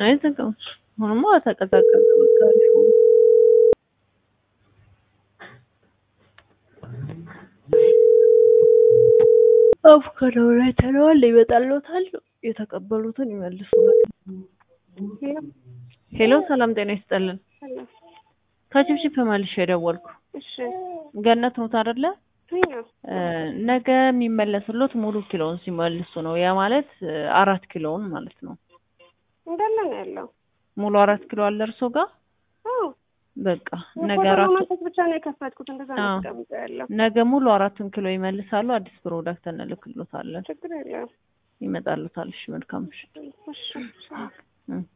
አይዘጋም። አሁንማ ተቀዛቀዘ። በቃ አሪፍ ሆነ። አቮካዶ ላይ ተለዋል ይመጣልዎታል። የተቀበሉትን ይመልሱናል። ሄሎ ሰላም ጤና ይስጥልን። ከችብችብ መልሼ የደወልኩ እሺ ገነት ኖት አይደለ? ነው እ ነገ የሚመለስሎት ሙሉ ኪሎውን ሲመልሱ ነው። ያ ማለት እ አራት ኪሎውን ማለት ነው። እንዳለ ነው ያለው። ሙሉ አራት ኪሎ አለ እርሶ ጋር? አዎ በቃ ነገ ፎቶ አራቱ ለማንሳት ብቻ ነው የከፈትኩት። እንደዛ ነው አዎ። ተቀምጦ ያለው። ነገ ሙሉ አራቱን ኪሎ ይመልሳሉ። አዲስ ፕሮዳክት እንልክሎታለን። ችግር የለም። ይመጣልዎታል። እሺ መልካም ምሽት። እሺ እሺ። እ